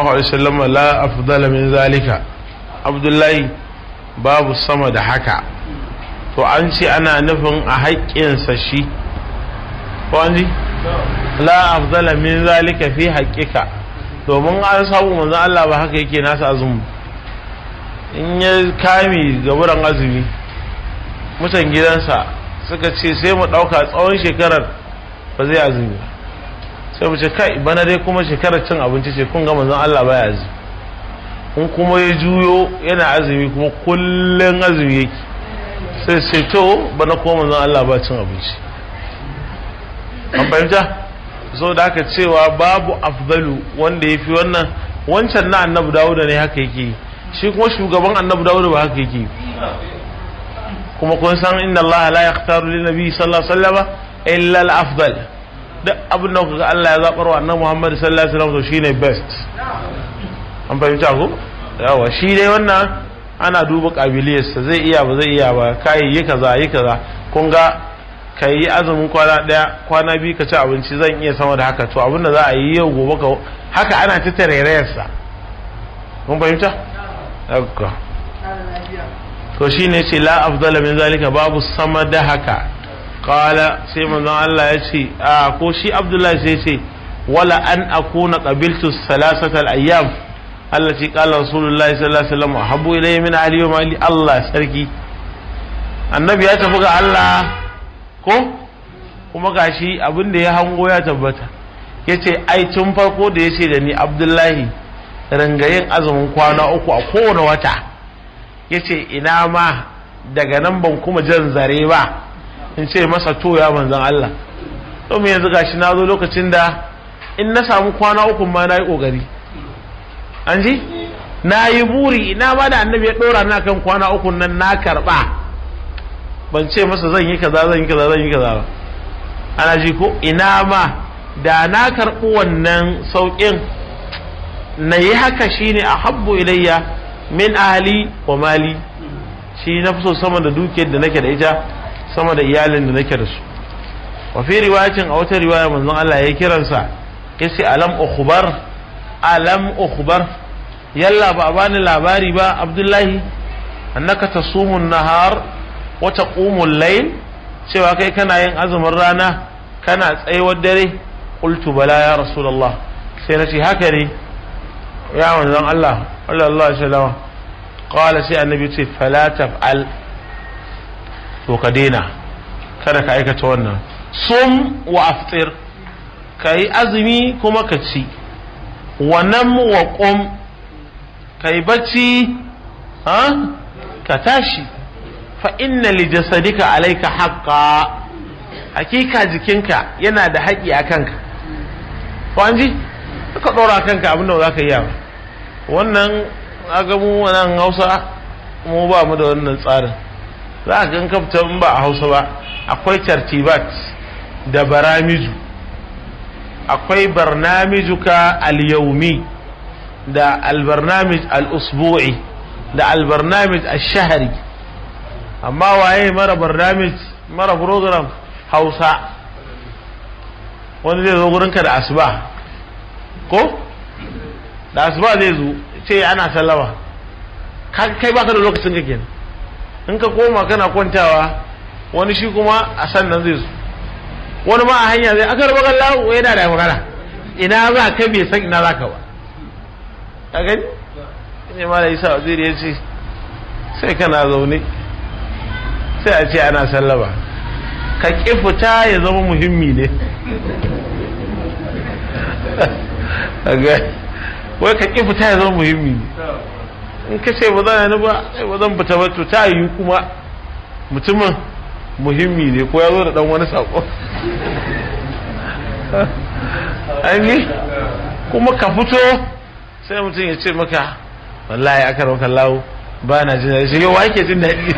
sallallahu alaihi wasallam la afdala min zalika abdullahi babu sama da haka to an ce ana nufin a haƙƙinsa shi ko an ji la afdala min zalika fi haƙƙika domin an samu manzon Allah ba haka yake nasa azumi in ya kame gaburan azumi mutan gidansa suka ce sai mu ɗauka tsawon shekarar ba zai azumi sai mu ce kai bana dai kuma shekarar cin abinci ce kun ga manzon Allah baya azumi in kuma ya juyo yana azumi kuma kullum azumi yake sai sai to bana kuma manzon Allah ba cin abinci an fahimta so da aka cewa babu afdalu wanda ya fi wannan wancan na annabi dawuda ne haka yake shi kuma shugaban annabi dawuda ba haka yake kuma kun san inna Allah la yaqtaru lin nabi sallallahu alaihi wasallam illa al afdal duk abin da kuka Allah ya zabar wa annabi Muhammad sallallahu alaihi wasallam to shine best an fahimta ko yawa shi dai wannan ana duba kabiliyarsa zai iya ba zai iya ba kai yi kaza yi kaza kun ga ka yi azumin kwana daya kwana biyu ka ci abinci zan iya sama da haka to abin da za a yi yau gobe ka haka ana ta tarairayarsa kun fahimta haka to shine ce la afdala min zalika babu sama da haka qala sai manzon Allah ya ce a ko shi Abdullahi sai ce wala an akuna qabiltu salasata al-ayyam allati qala rasulullahi sallallahu alaihi wasallam habbu ilayya min ahli wa mali Allah sarki annabi ya tafi ga Allah ko kuma gashi abin da ya hango ya tabbata yace ai tun farko da yace da ni Abdullahi rangayin azumin kwana uku a kowane wata yace ina ma daga nan ban kuma jan zare ba in ce masa to ya manzan Allah domin yanzu gashi na zo lokacin da in na samu kwana uku ma na yi ƙoƙari an ji na yi buri ina ma da annabi ya ɗora na kan kwana uku nan na karɓa ban ce masa zan yi kaza zan yi kaza zan yi kaza ba ana ji ko ina ma da na karɓi wannan sauƙin na yi haka shine a habbu ilayya min ahli wa mali shi na fi so sama da dukiyar da nake da ita sama da iyalin da nake da su wa fi riwayatin a wata riwaya manzon Allah ya kiransa yace alam ukhbar alam ukhbar yalla ba bani labari ba abdullahi annaka tasumu nahar wa taqumu al-layl cewa kai kana yin azumin rana kana tsayuwar dare qultu bala ya rasulullah sai nace haka ne ya manzon Allah sallallahu alaihi wasallam qala sai annabi ce fala taf'al to ka daina kada ka aikata wannan sum wa aftir ka yi azumi kuma ka ci wa nam wa qum ka yi bacci ha ka tashi fa inna li jasadika alayka haqqa hakika jikinka yana da haƙi a kanka ko an ji ka ɗora kanka abin da za ka yi ba wannan aga mu nan hausa mu ba mu da wannan tsarin za a gan kafta in ba a hausa ba akwai tartibat da baramiju akwai barnamijuka al-yaumi da albarnamij al-usbu'i da albarnamij al-shahari amma waye mara barnamij mara program hausa wani zai zo gurinka da asuba ko da asuba zai zo ce ana sallama kai baka da lokacin ka kenan in ka koma kana kwantawa wani shi kuma a sannan zai zo wani ma a hanya zai aka raba kallahu yana da magana ina za ka bai san ina za ka ba a gani ne ma da isa waziri ya ce sai kana zaune sai a ce ana sallama ka ƙi fita ya zama muhimmi ne wai ka ƙi fita ya zama muhimmi ne in ka ce ba zan ni ba ba zan fita ba to ta yi kuma mutumin muhimmi ne ko ya zo da dan wani sako an yi kuma ka fito sai mutum ya ce maka wallahi aka rauka lawo ba na jin daɗi shi yau ake jin daɗi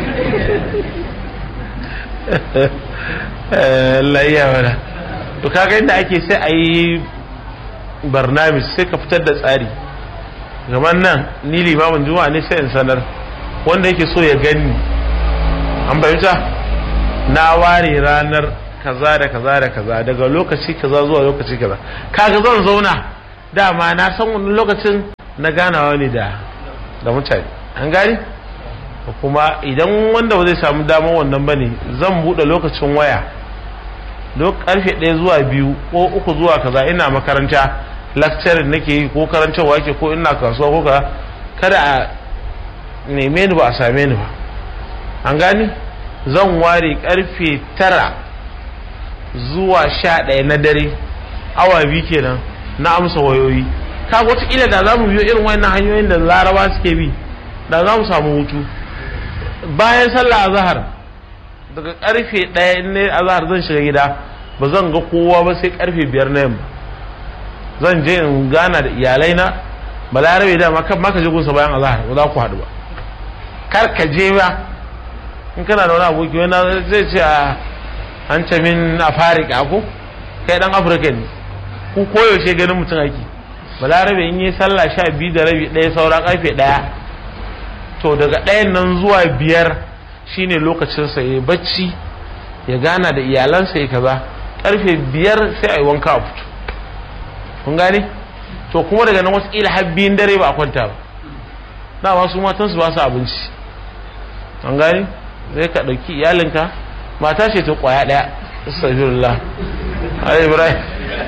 Allah iya mana to kaga inda ake sai a yi barnamis sai ka fitar da tsari gaban nan ni limamin juma'a ne sai in sanar wanda yake so ya gani an fahimta na ware ranar kaza da kaza da kaza daga lokaci kaza zuwa lokaci kaza kaga zan zauna dama na san wani lokacin na ganawa ne da da mutane an gani kuma idan wanda ba zai samu damar wannan ba ne zan buɗe lokacin waya karfe ɗaya zuwa biyu ko uku zuwa kaza ina makaranta lecturing nake yi ko karantarwa ke ko ina kasuwa ko kaza kada a neme ni ba a same ni ba an gani zan ware karfe tara zuwa sha ɗaya na dare awa biyu kenan na amsa wayoyi ka wataƙila da za mu biyo irin wannan hanyoyin da laraba suke bi da za mu samu hutu bayan sallah azhar daga karfe ɗaya in ne azhar zan shiga gida ba zan ga kowa ba sai karfe biyar na yamma zan je in gana da iyalai na balarabe da ma kan maka je gunsa bayan azhar ba za ku haɗu ba kar ka je ba in kana da wani aboki wani zai ce a an ce min afirka ko kai dan afirka ne ku koyaushe ganin mutum ake balarabe in yi sallah sha biyu da rabi ɗaya saura karfe ɗaya to daga ɗayan nan zuwa biyar shine lokacinsa ya bacci ya gana da iyalansa ya kaza karfe biyar sai a yi wanka a fito kun gane to kuma daga nan wasu ila har biyun dare ba a kwanta ba na wasu matan su ba su abinci an gane zai ka ɗauki iyalinka mata ce ta kwaya ɗaya astagfirullah ai ibrahim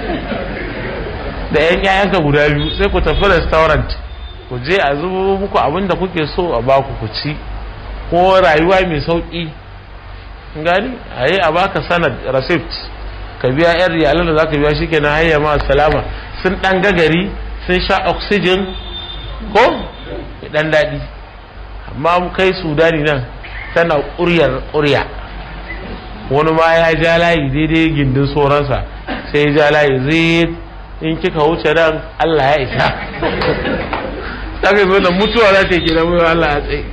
da yan yayanka guda biyu sai ku tafi restaurant ku je a zubo muku abin da kuke so a baku ku ci ko rayuwa mai sauki gani a yi a baka sanad receipt ka biya yan riyalan da za ka biya shike na hayya ma salama sun dan gagari sun sha oxygen ko dan daɗi amma mu kai sudani nan tana ƙuryar ƙurya wani ma ya ja layi daidai gindin sauransa sai ya ja layi zai in kika wuce nan Allah ya isa ta kai zo da mutuwa za ta yi kira mai Allah ya tsaye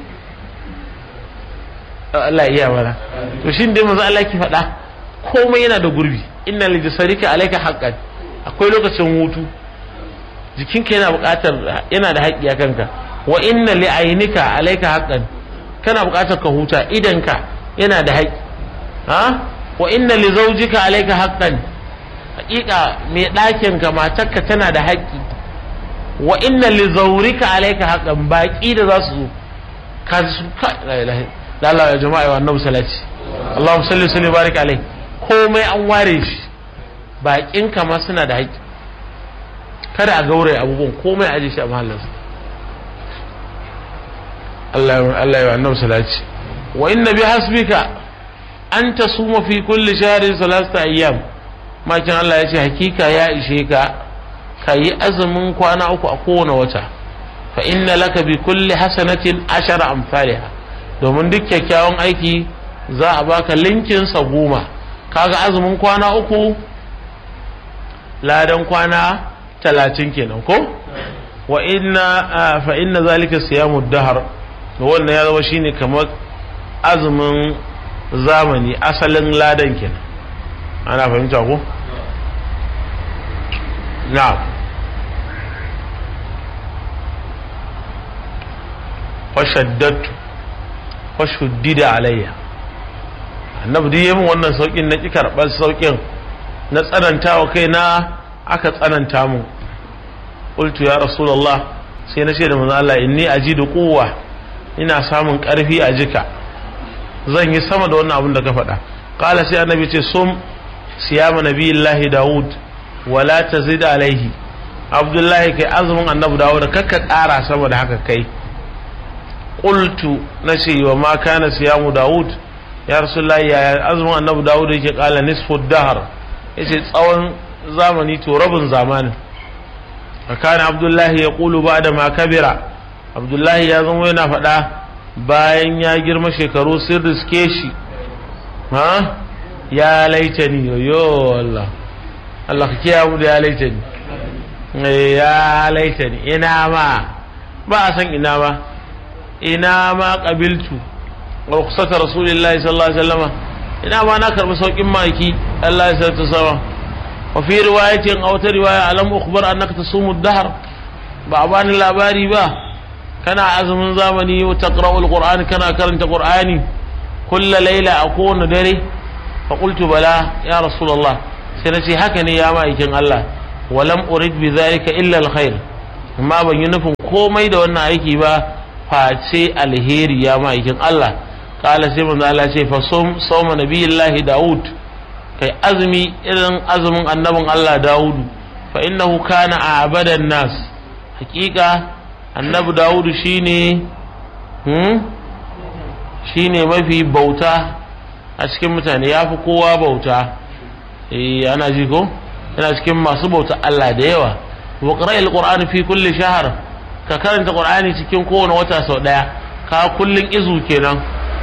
Allah iya mana to shi dai manzo Allah ki faɗa komai yana da gurbi inna li jasarika alayka haqqan akwai lokacin hutu jikinka yana buƙatar yana da haƙƙi a kanka wa inna li aynika alayka haqqan kana buƙatar ka huta idanka yana da haƙƙi ha wa inna li zawjika alayka haqqan haƙiƙa mai ɗakin ka matarka tana da haƙƙi wa inna li zawrika alayka haqqan baqi da za su zo ka su ka la ilaha da Allah ya jama'a wa annabi salati Allahumma salli salli barik alai komai an ware shi bakin kama suna da haƙƙi kada a gaure abubuwan komai aje shi a mahallinsa Allah Allah ya annabi salati wa inna bi hasbika an tasuma fi kulli shahrin salasta ayyam makin Allah ya ce hakika ya ishe ka ka yi azumin kwana uku a kowane wata fa inna laka bi kulli hasanatin ashara amsalha domin duk kyakkyawan aiki za a baka linkin sa goma kaga azumin kwana uku ladan kwana talatin kenan ko wa inna fa inna zalika siyamu dahar wannan ya zama shine kamar azumin zamani asalin ladan kenan ana fahimta ko na'am fashaddatu fashuddida alayya annabi duk yayin wannan saukin na ki karɓar saukin na tsanantawa kai na aka tsananta mu qultu ya rasulullah sai na ce da manzo Allah inni ajidu quwwa ina samun ƙarfi a jika zan yi sama da wannan abin da ka faɗa qala sai annabi ce sum siyama nabiyillahi daud wala tazid alaihi abdullahi kai azumin annabi dawud kakka ƙara sama da haka kai qultu nace wa ma kana siyamu daud ya rasulullahi ya azumin annabi dawud yake kala nisfu dahr yace tsawon zamani to rabin zamanin kana abdullahi ya qulu ba'da ma kabira abdullahi ya zama yana faɗa bayan ya girma shekaru sun riske shi ha ya laitani yo Allah Allah ka kiyaye mu da ya laitani ya laitani ina ma ba a san ina ma ina ma qabiltu rukhsata rasulillahi sallallahu alaihi wasallam ina ma na karbi saukin maki Allah ya sarta sama wa fi riwayatin aw ta riwaya alam ukhbar annaka tasumu ad-dahr ba bani labari ba kana azumin zamani wa taqra'u al-qur'an kana karanta qur'ani kullu layla a kowane dare fa qultu bala ya rasulullah sai nace haka ne ya ma'aikin Allah walam urid bi zalika illa al-khair amma ban yi nufin komai da wannan aiki ba face alheri ya ma'aikin Allah kala sai manzo Allah ce fa sawma nabiyillahi Dawud kai azumi irin azumin annabin Allah Dawudu fa innahu kana a'badan nas hakika annabi Dawudu shine hmm shine mafi bauta a cikin mutane yafi kowa bauta eh ana ji ko yana cikin masu bauta Allah da yawa wa qira'il qur'ani fi kulli shahr ka karanta qur'ani cikin kowane wata sau daya ka kullun izu kenan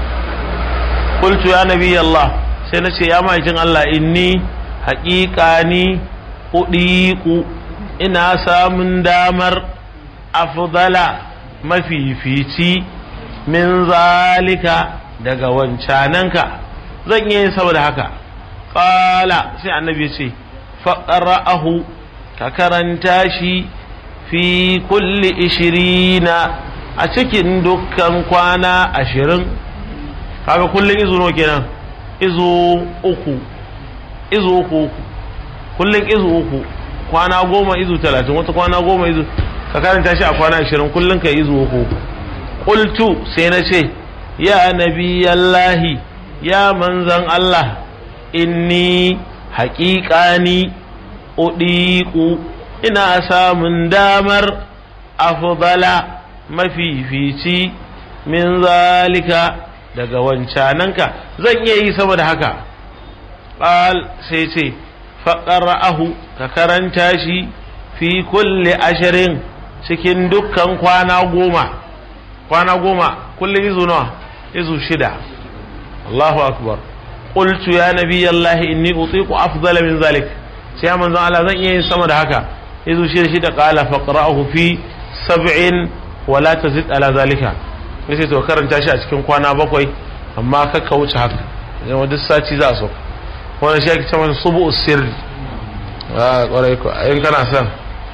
qultu ya nabi Allah sai na ce ya ma'aikin Allah inni haƙiƙa ni udiku ina samun damar afdala mafifici min zalika daga wancananka zan yi saboda haka qala sai annabi ce faqra'ahu ka karanta shi fi kulli ishirina a cikin dukkan kwana ashirin kaga kullum izu nawa kenan izu uku izu uku kullum izu uku kwana goma izu talatin wata kwana goma izu ka karanta shi a kwana ashirin kullum ka izu uku qultu sai na ce ya nabiyallahi ya manzan Allah inni haƙiƙani uɗiƙu ina samun damar afdala mafifici min zalika daga wancananka zan iya yi saboda haka ƙal sai ce faƙara'ahu ka karanta shi fi kulle ashirin cikin dukkan kwana goma kwana goma kullum izu nawa izu shida Allahu akbar qultu ya nabiyallahi inni utiqu afdala min zalik sai ya manzon Allah zan iya yin sama da haka yazo shi shi da qala faqra'uhu fi sab'in wa la tazid ala zalika yace to karanta shi a cikin kwana bakwai amma ka ka wuce haka idan duk sati za so wannan shi ake cewa subu sirri a kwarai ko in kana son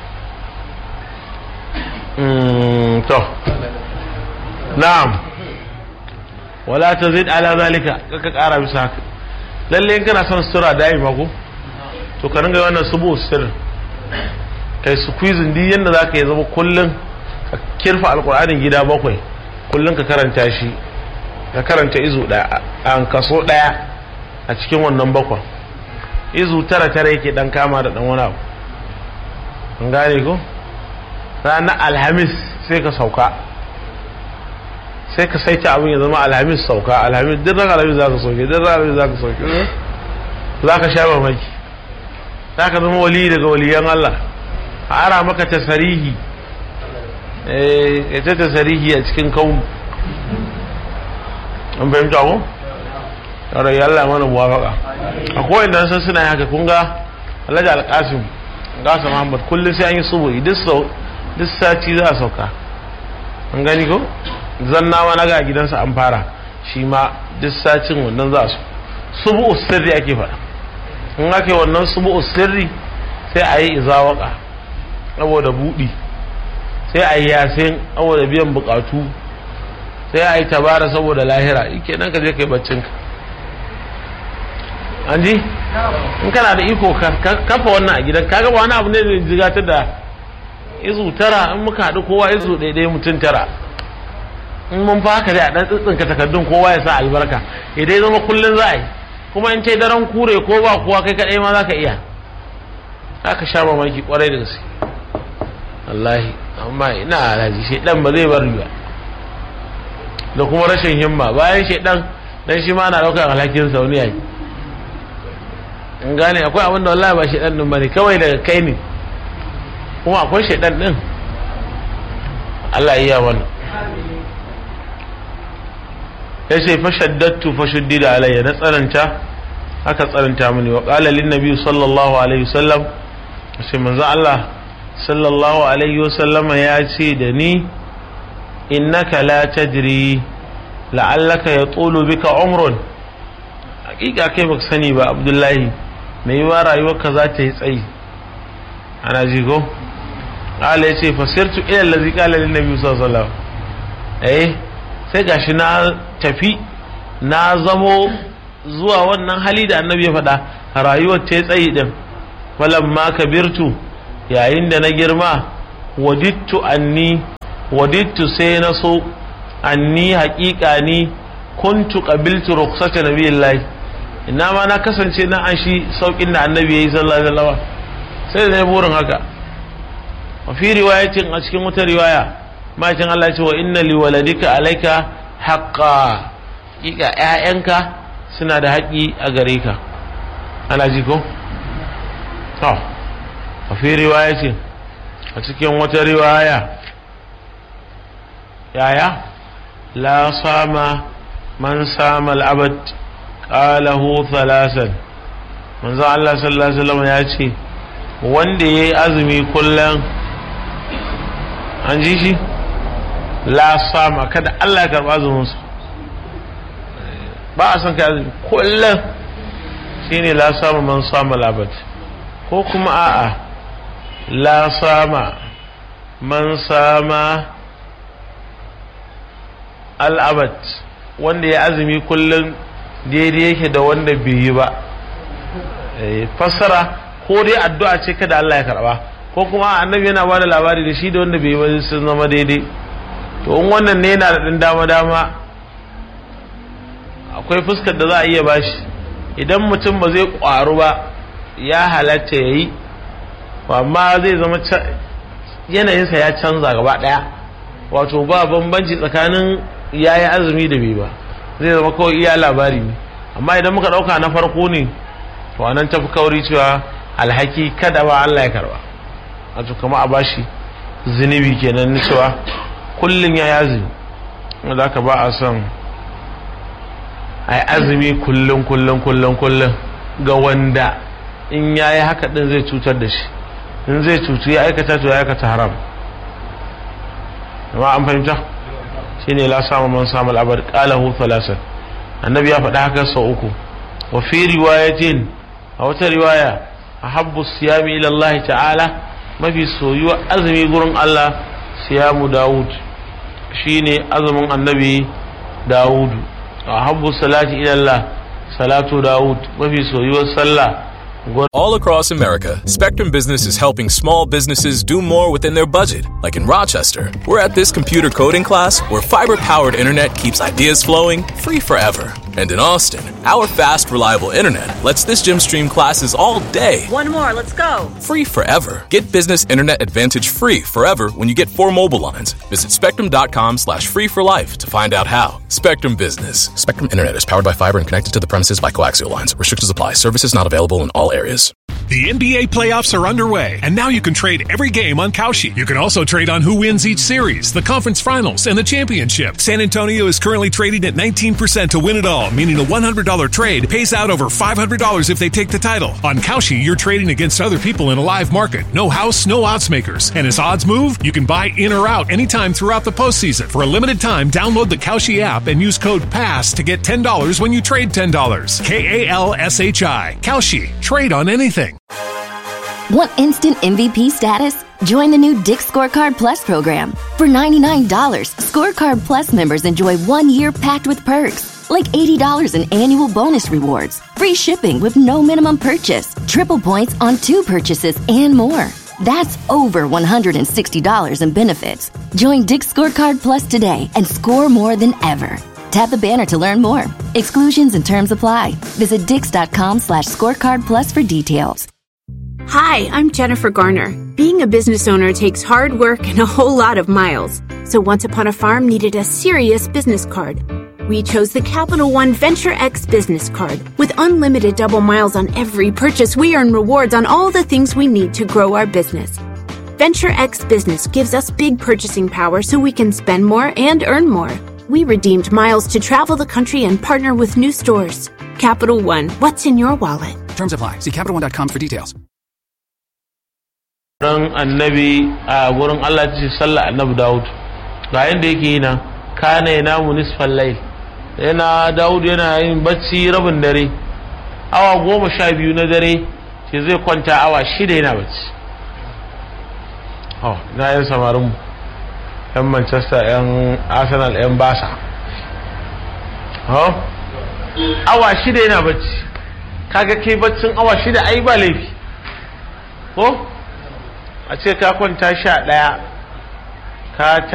to na'am wala tazid ala zalika kaka kara bisa haka lalle in kana son sura dai mako to ka ringa wannan subu sir kai squeezing din yanda zaka yi zama kullun ka kirfa alqur'anin gida bakwai kullun ka karanta shi ka karanta izu daya an kaso daya a cikin wannan bakwan izu tara tara yake dan kama da dan wani abu an gane ko ranar alhamis sai ka sauka sai ka saita abin ya zama alhamis sauka alhamis duk ran alhamis za ka sauke duk ran alhamis za ka sauke za ka sha mamaki za ka zama wali daga waliyan Allah a ara maka tasarihi eh ta tasarihi a cikin kaunu an fahimta ko yaro ya Allah mana muwafaka akwai inda san suna haka kun ga Alhaji Alkasim Gasa Muhammad kullum sai an yi subuhi duk duk sati za a sauka an gani ko zannawa na ga gidansa an fara shi ma duk satin wannan za su subu sirri ake faɗa in ake wannan subu sirri sai a yi izawaka saboda buɗi sai a yi yasin saboda biyan bukatu sai a yi tabara saboda lahira ike nan ka je ka yi baccinka an ji in kana da iko kafa wannan a gidan kaga ba wani abu ne da jigatar da izu tara in muka haɗu kowa izu ɗaiɗaya mutum tara in mun fa haka dai a ɗan tsitsinka takardun kowa ya sa albarka idan zama kullum za a yi kuma in ce daren kure ko ba kowa kai kaɗai ma za ka iya za ka sha mamaki kwarai da gaske wallahi amma ina alhaji shaidan ba zai bar ba da kuma rashin himma bayan shaidan dan shi ma na ɗaukar alhakin sa wani yayi in gane akwai abin da wallahi ba shaidan din bane kawai daga kai ne kuma akwai shaidan din Allah iya wannan ya ce fashaddatu fashuddida alayya na tsananta aka tsananta mini wa qala lin nabi sallallahu alaihi wasallam sai manzo Allah sallallahu alaihi wasallama ya ce da ni innaka la tadri la'allaka yatulu bika umrun hakika kai baka sani ba abdullahi mai yiwa rayuwarka za ta yi tsayi ana ji ko qala ya ce fasirtu ila allazi qala lin nabi sallallahu alaihi wasallam eh sai gashi na tafi na zamo zuwa wannan hali da annabi ya faɗa rayuwar ta tsayi din ma kabirtu yayin da na girma wadittu anni wadittu sai na so anni haƙiƙa ni kuntu qabiltu rukhsata nabiyillahi ina ma na kasance na an shi saukin da annabi yayi sallallahu alaihi wasallam sai da burin haka wa fi riwayatin a cikin wata riwaya makin Allah ce wa inna li waladika alayka haqqa haƙiƙa ƴaƴanka suna da haƙi a gare ka ana ji ko to wa fi riwayatin a cikin wata riwaya yaya la sama man sama al'abad qalahu thalasan manzo Allah sallallahu alaihi wasallam ya ce wanda yayi azumi kullum an ji shi la sama kada Allah ya karba azumin sa ba a san kai azumi kullum shine la sama man sama al'abad ko kuma a'a la sama man sama al'abad wanda ya azumi kullum daidai yake da wanda bai yi ba fassara ko dai addu'a ce kada Allah ya karba ko kuma annabi yana ba da labari da shi da wanda bai yi ba sun zama daidai to in wannan ne yana da ɗan dama dama akwai fuskar da za a iya bashi idan mutum ba zai ƙwaru ba ya halatta ya yi amma zai zama yanayinsa ya canza gaba ɗaya wato ba bambanci tsakanin ya yi azumi da bai ba zai zama kawai iya labari ne amma idan muka ɗauka na farko ne to anan tafi kauri cewa alhaki kada ba Allah ya karba wato kama a bashi zunubi kenan na cewa kullum ya yi azumi wanda aka ba a son a yi azumi kullum kullum kullum kullum ga wanda in ya yi haka ɗin zai cutar da shi in zai cutu ya aikata to ya aikata haram amma an fahimta shine la samu man samu al'abar qalahu thalathan annabi ya faɗa haka sau uku wa fi riwayatin a wata riwaya ahabbu siyami ila Allah ta'ala mafi soyuwa azumi gurin Allah siyamu Dawud shine azumin annabi Dawud ahabbu salati ila Allah salatu Dawud mafi soyuwar sallah All across America, Spectrum Business is helping small businesses do more within their budget. Like in Rochester, we're at this computer coding class where fiber powered internet keeps ideas flowing free forever. And in Austin, our fast, reliable internet lets this gym stream classes all day. One more, let's go. Free forever. Get business internet advantage free forever when you get four mobile lines. Visit spectrum.com slash free for life to find out how. Spectrum Business. Spectrum Internet is powered by fiber and connected to the premises by coaxial lines. Restrictions apply. Services not available in all areas. The NBA playoffs are underway, and now you can trade every game on Kalshi. You can also trade on who wins each series, the conference finals, and the championship. San Antonio is currently trading at 19% to win it all, meaning a $100 trade pays out over $500 if they take the title. On Kalshi, you're trading against other people in a live market. No house, no odds makers. And as odds move, you can buy in or out anytime throughout the postseason. For a limited time, download the Kalshi app and use code PASS to get $10 when you trade $10. K A L S H I. Kalshi. Trade on anything. Want instant MVP status? Join the new Dick Scorecard Plus program. For $99, Scorecard Plus members enjoy one year packed with perks, like $80 in annual bonus rewards, free shipping with no minimum purchase, triple points on two purchases, and more. That's over $160 in benefits. Join Dick Scorecard Plus today and score more than ever. Tap the banner to learn more. Exclusions and terms apply. Visit dix.com slash scorecard plus for details. Hi, I'm Jennifer Garner. Being a business owner takes hard work and a whole lot of miles. So Once Upon a Farm needed a serious business card. We chose the Capital One Venture X business card. With unlimited double miles on every purchase, we earn rewards on all the things we need to grow our business. Venture X Business gives us big purchasing power so we can spend more and earn more. We redeemed miles to travel the country and partner with new stores. Capital One, what's in your wallet? Terms apply. See CapitalOne.com for details. ran annabi a wurin Allah ta ce sallah annabi Dawud ga yanda yake yi nan kana yana munisfal layl yana Dawud yana yin bacci rabin dare awa goma sha biyu na dare ce zai kwanta awa shida yana bacci oh na yan samarin mu yan Manchester yan Arsenal yan Barca oh awa shida yana bacci kaga kai baccin awa shida ai ba laifi ko a ce ka kwanta sha ɗaya ka